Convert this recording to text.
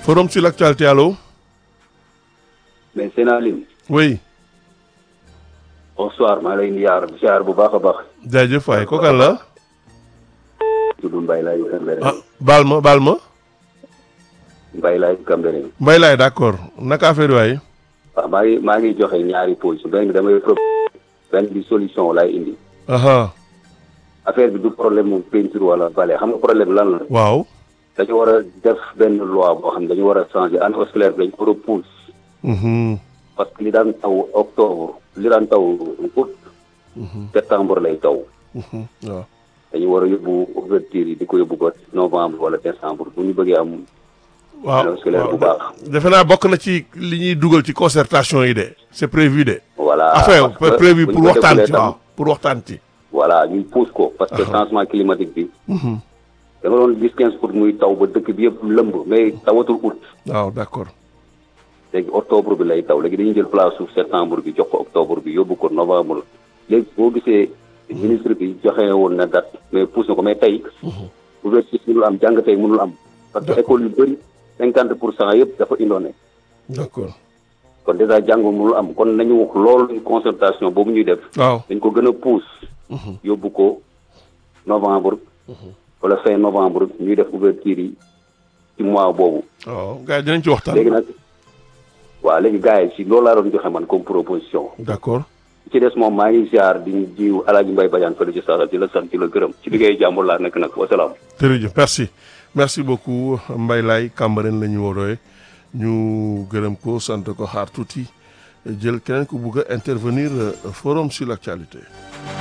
forum sur l'actualité allo. mais Sénalim oui. bonsoir maa lay ziar ziar bu baax a baax. jaajëf waay kooku kan la. tudd Mbaye Laye Cambérène. ah baal ma baal ma. Mbaye Laye Cambérène. Mbaye laay d'accord naka affaire yi waay. waaw maa ngi maa ngi joxe ñaari position benn bi damay pro benn bi solution laay indi. aha affaire bi du problème mu peinture wala balai xam nga problème lan la. waaw. dañu war a def benn loi boo xam ne dañu war a changer année scolaire bi dañu ko repousse Mhm. parce que li daan taw octobre li daan taw août. septembre lay taw. Mhm. waaw. dañu war a yóbbu ouverture yi di ko yóbbu ba novembre wala décembre bu ñu bëggee am. waaw année scolaire bu waaw. baax. defe naa bokk na ci li ñuy dugal ci concertation yi de c'est prévu de. voilà enfin parce que prévu bu pour ñu ko waxtaan defulee ci tam- waaw pour waxtaan ci. voilà ñu pousse ko parce que changement climatique bi. Mhm. da nga doon gis quinze août muy taw ba dëkk bi yëpp lëmb mais tawatul août waaw d'accord. léegi octobre bi lay taw léegi dañuy jël place su septembre bi jox ko octobre bi yóbbu ko novembre léegi boo gisee ministre bi joxe woon na date mais pousse na ko mais tey ouverture mënul am jàng tey mënul am parce que école yu bëri cinquante pour cent yëpp dafa indoone d'accord. kon déjà jàng mënul am kon nañu wax loolu concertation boobu ñuy def waaw. dañ ko gën a pousse yóbbu ko novembre wala fin novembre ñuy def ouverture yi ci mois boobu waaw gars yi dinañ ci waxtaan. léegi nag waaw léegi gars yi si loolu laa doon joxe man comme proposition d'accord. ci des moom maa ngi ziar di jiw Alaaji Mbay Badiane fële ci saasal di la sant di la gërëm ci liggéey jàmbur laa nekk nag wasalaam jërëjëf merci merci beaucoup Mbaye Laye Cambérène la ñu woowee ñu gërëm ko sant ko xaar tuuti jël keneen ku bugg a intervenir euh, forum sur l'actualité.